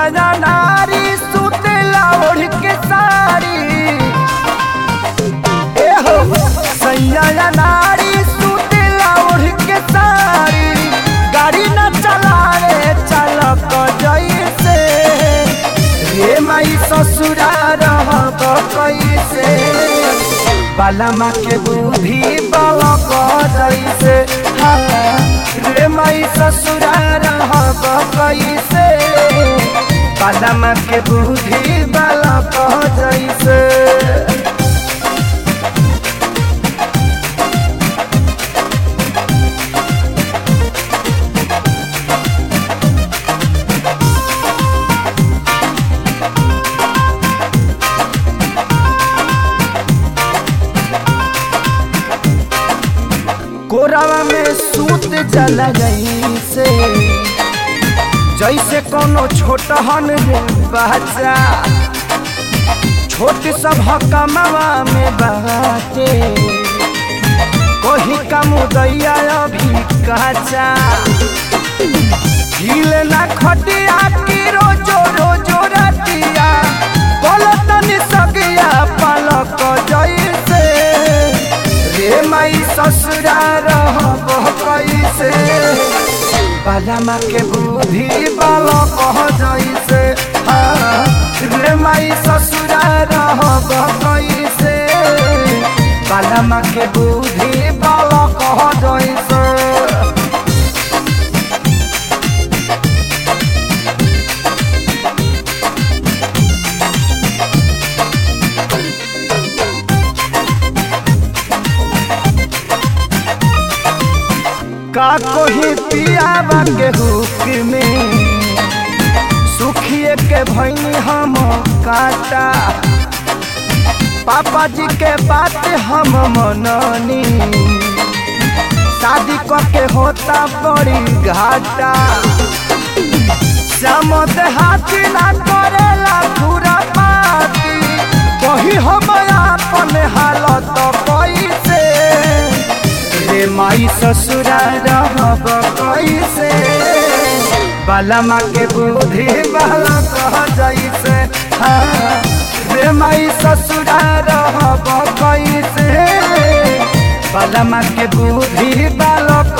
ना नारी सुतेला ओढ़ के साड़ी ए हो सैया ना नारी सुतेला ओढ़ के साड़ी गाड़ी न चलावे चालक जैसे रे माई ससुरा रहब कैसे बालमा के बुद्धि बालक जैसे हाँ, रे माई ससुरा रहब कैसे बालमा के बुद्धि बालक जैसे कोरावा में सूत जला जैसे जैसे कोनो छोटहन रे बच्चा छोट सब कमावा में बाटे कोही का मुदैया अभी कच्चा हिल ना खटिया की रोजो रोजो रतिया बोलतन सगिया पलक जैसे रे माई ससुरा रहब कैसे बालमा के बुद्धि बालक जैसे हाँ, रे माई ससुरा रहब कैसे बालमा के बुद्धि बालक जैसे का कोही पियावा के हुक में सुखिए के भैनी हम काटा पापा जी के बात हम मननी शादी के होता बड़ी घाटा श्याम हाथी ना करेला पूरा पाती कही हम अपन हालत कैसे रे माई ससुरा रहब कैसे बालमा के बुद्धि बाला कह जैसे हाँ, रे माई ससुरा रहब कैसे बालमा के बुद्धि बालक